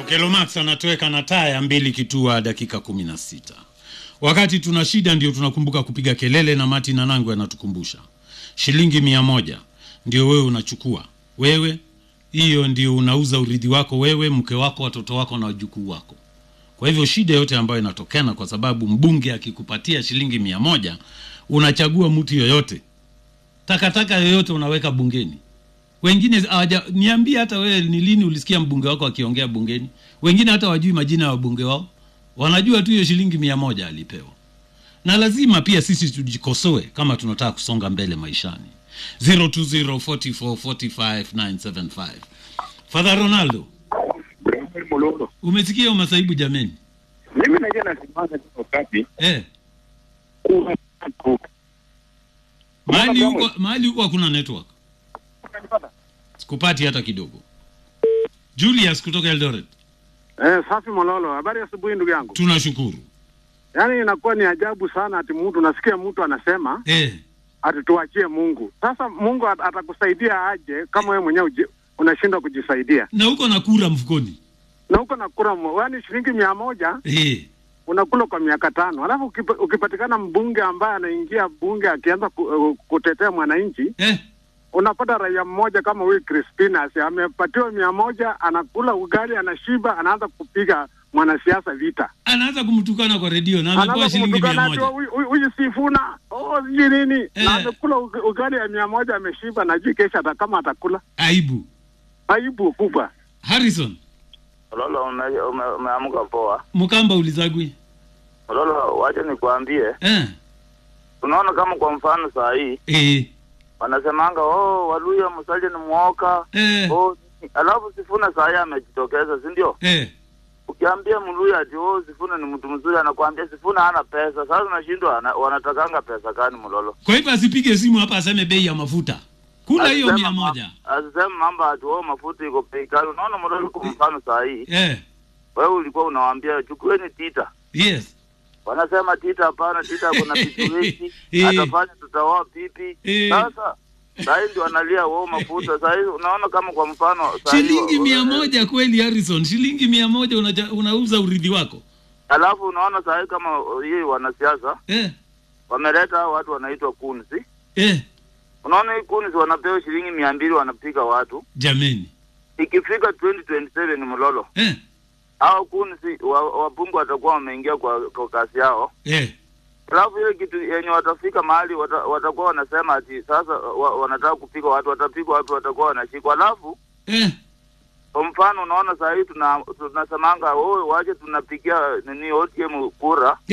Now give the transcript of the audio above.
Okelo Max anatoweka na taya mbili kitua dakika kumi na sita. Wakati tuna shida ndio tunakumbuka kupiga kelele, na Mati na Nangwe anatukumbusha shilingi mia moja ndio wewe unachukua wewe, hiyo ndio unauza urithi wako wewe, mke wako, watoto wako na wajukuu wako. Kwa hivyo shida yote ambayo inatokana kwa sababu mbunge akikupatia shilingi mia moja unachagua mtu yoyote, takataka yoyote unaweka bungeni. Wengine hawaja niambie, hata wewe ni lini ulisikia mbunge wako akiongea bungeni? Wengine hata wajui majina ya wabunge wao, wanajua tu hiyo shilingi mia moja alipewa. Na lazima pia sisi tujikosoe kama tunataka kusonga mbele maishani. 0204445975 Father Ronaldo, Mulolo. umesikia masaibu jameni? Mimi najua nasimama tu wakati Eh, kuna mahali Mbona huko mahali huko hakuna network, Unanipata? sikupati hata kidogo. Julius kutoka Eldoret, Eh, safi Mololo, habari ya asubuhi ndugu yangu. tunashukuru. Yaani inakuwa ni ajabu sana ati mtu unasikia mtu anasema Eh, ati tuachie Mungu. Sasa Mungu at- atakusaidia aje kama wewe mwenyewe uji- unashindwa kujisaidia? na huko na kura mfukoni. Na huko nakula mo- yaani shilingi mia moja Eh, unakula kwa miaka tano, alafu ukipa, ukipatikana mbunge ambaye anaingia bunge akianza ku, uh, kutetea mwananchi, eh, unapata raia mmoja kama huyu Crispinas amepatiwa mia moja, anakula ugali, anashiba, anaanza kupiga mwanasiasa vita. anaanza kumtukana kwa redio na anapewa anaanza shilingi mia kumtukana ati moja. huyu- huyu huyu Sifuna oh sijui nini Eh. na amekula ug- ugali ya mia moja ameshiba, najui kesho hata kama atakula. Aibu. Aibu kubwa. Harrison Lolo, ume- ume- umeamka poa. Mukamba ulizagwi. Lolo, wacha nikwambie, Eh, unaona kama kwa mfano saa hii eh, wanasemanga oh, Waluya Musalia ni mwoka eh, oh, alafu Sifuna saa hii amejitokeza, si ndio? eh. Ukiambia Mluya ati oh, Sifuna ni mtu mzuri, anakuambia Sifuna hana pesa. Sasa unashindwa ana- wanatakanga pesa gani Mlolo? Kwa hivyo asipige simu hapa aseme bei ya mafuta. Kula hiyo Asisema mia ma- moja. Asisema mambo ati oh, mafuta iko bei kali. Unaona Mlolo, kwa mfano saa hii Eh, wewe ulikuwa unawaambia chukueni tita yes. wanasema tita hapana, tita kuna pipi Eh. atafanya tutaoa pipi. Eh. Sasa sahii ndio analia wao mafuta sahii. Unaona kama kwa mfano saa hii Shilingi wa- mia wa- moja kweli Harrison, shilingi mia moja unaja, unauza urithi wako. Alafu unaona sahii kama hii wanasiasa Eh, wameleta hao watu wanaitwa kunzi. eh, Unaona hii kunzi wanapewa shilingi mia mbili wanapiga watu, jameni. ikifika 2027 mlolo Eh, hao kunzi wa- wabunge watakuwa wameingia kwa, kwa kasi yao eh, Alafu ile kitu yenye watafika mahali wata, watakuwa wanasema ati sasa wa, wanataka kupiga watu, watapiga watu, watakuwa wanashikwa. Alafu eh. kwa mfano, unaona saa hii tuna tunasemanga oh, waje tunapigia nini ODM kura